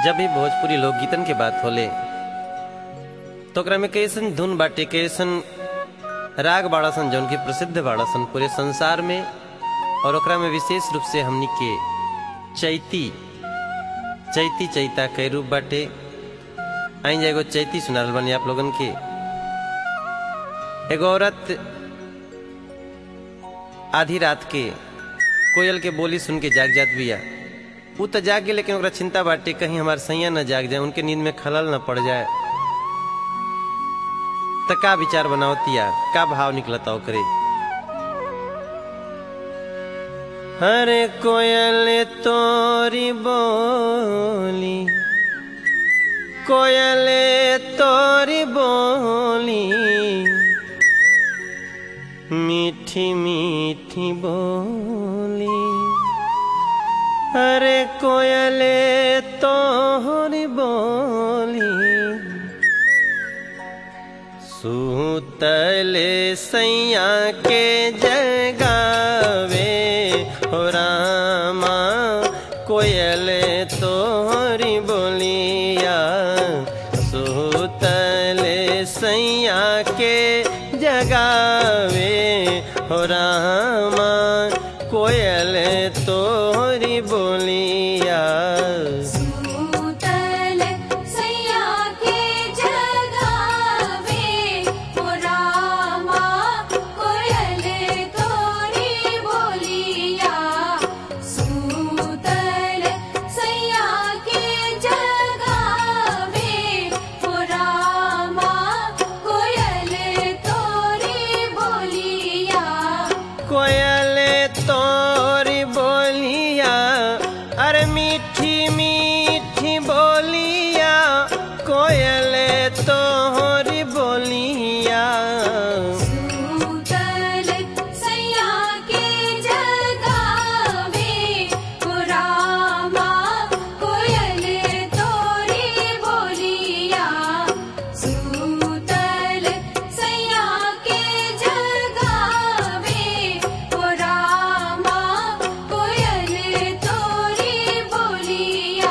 जब भी भोजपुरी लोकगीतन के बात होले तो ओकरा में कैसन धुन बाटे कैसन राग बाड़ासन जौन की प्रसिद्ध बाड़ासन पूरे संसार में और ओकरा में विशेष रूप से हमनी के चैती चैती चैता कई रूप बाटे आई जा एगो चैती सुनाल बनी आप लोगन के एगो औरत आधी रात के कोयल के बोली सुन के जाग जात बिया उ तो जाग गई लेकिन ओकरा चिंता बाटे कहीं हमार सैया न जाग जाए उनके नींद में खलल न पड़ जाए त का विचार बनावतिया का भाव निकलता ओकरे हरे कोयल तोरी बोली कोयल तोरी बोली मीठी मीठी बोली अरे कोयले तोहरी बोली सूतले सैया के जगावे हो रामा कोयले तोहरी बोलिया सूतले सैया के जगावे हो रामा कोयल तोहरी बोलिया सूतल सैया के जगावे हो रामा कोयल तोरी बोलिया सूतल सैया के जगावे हो रामा कोयल तोरी बोलिया कोयल तोरी बोलिया अरे मीठी मीठी बोलिया कोयल तोहरी बोलिया सूतल सैया के जगावे हो रामा कोयल तोरी बोलिया सूतल सैया के जगावे हो रामा कोयल तोरी बोलिया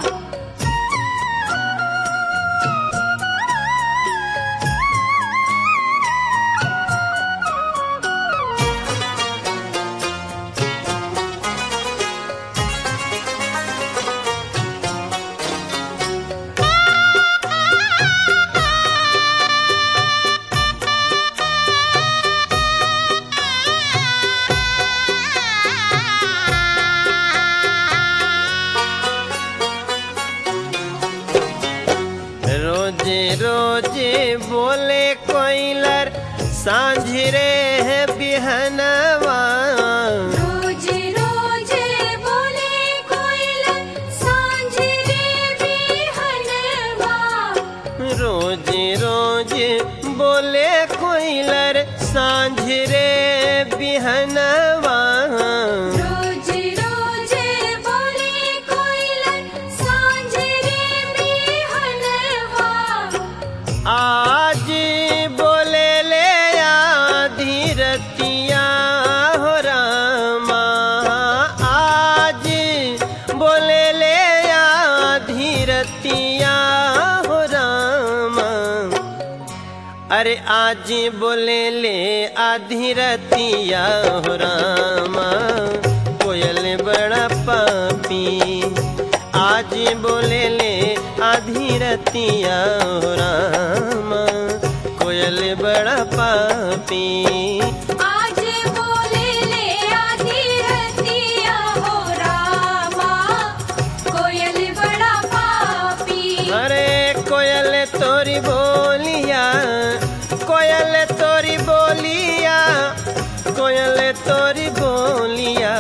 रोजे रोजे बोले कोयलर सांझरे है बिहनवा रोज रोज बोले कोयल सांझ रे बिहनवा रोज रोज बोले कोयलर सांझरे बिहनवा रोज रोज बोले कोयल सांझ रे बिहनवा आज बोले ले आधी रतिया हो रामा आज बोले ले आधी रतिया हो रामा अरे आज बोले ले आधी रतिया हो रामा कोयल बड़ा पापी आज बोले ले आधी रतिया हो रामा कोयल बड़ा पापी आज बोले ले आधी रतिया हो रामा कोयल बड़ा पापी अरे कोयल तोरी बोलिया कोयल तोरी बोलिया कोयल तोरी बोलिया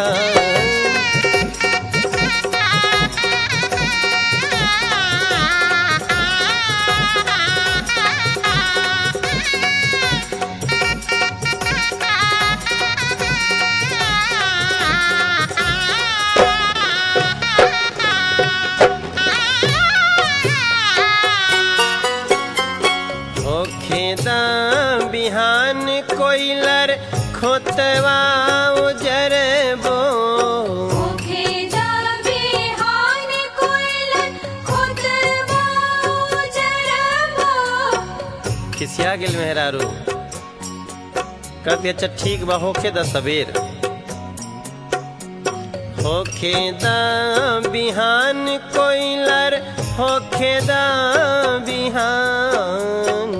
खेदा बिहान कोयलर खोतवा उजरबो ओखे जा बिहान कोयल खिसिया गेल मेहरारू कहती अच्छा ठीक बा होखे द सबेर होखे द बिहान कोइलर होखे द बिहान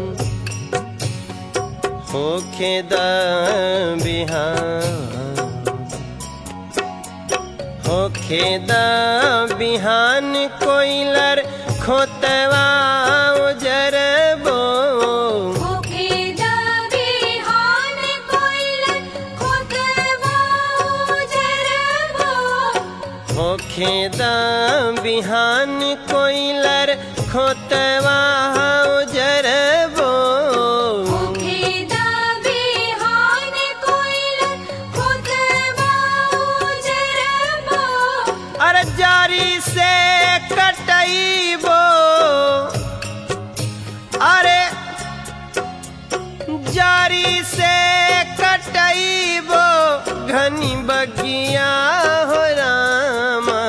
होखे द बिहान होखे द बिहान कोइलर खोतवा उजरबो होखे दा बिहान कोइल खोतवा उजरबो होखे द बिहान कोइलर खोतवा उजरबो होखे दा बिहान कोइल खोतवा उजरबो अरे जारी से कटैबो अरे जारी से कटैबो घनी बगिया हो रामा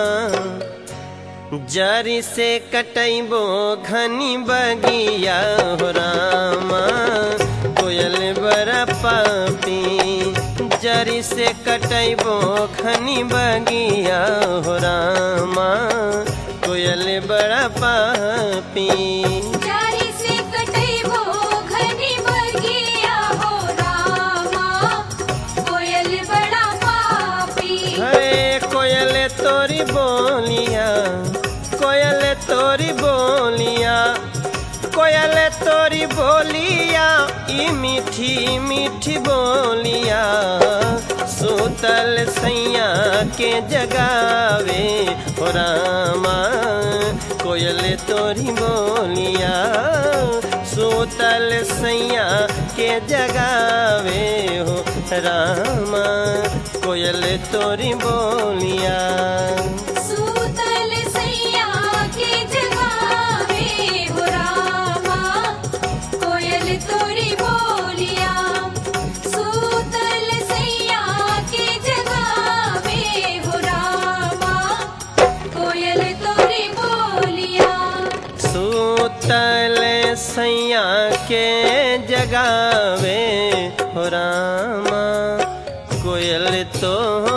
जारी से कटैबो घनी बगिया हो रामा कोयल बड़ा पापी जरी से कटैबो घनी बगिया हो रामा कोयल बड़ा पापी जारी से कटैबो घनी बगिया हो रामा कोयल बड़ा पापी है कोयल तोरी बोलिया कोयल तोरी बोलिया कोयल तोरी बोलिया ई मीठी मीठी बोलिया सूतल सैया के जगावे हो रामा कोयल तोरी बोलिया सूतल सैया के जगावे हो रामा कोयल तोरी बोलिया सूतल सैया के जगावे हो रामा कोयल तोरी बोलिया सूतल सैया के जगावे हो रामा कोयल तोरी बोलिया सूतल सैया के जगावे हो रामा कोयल तो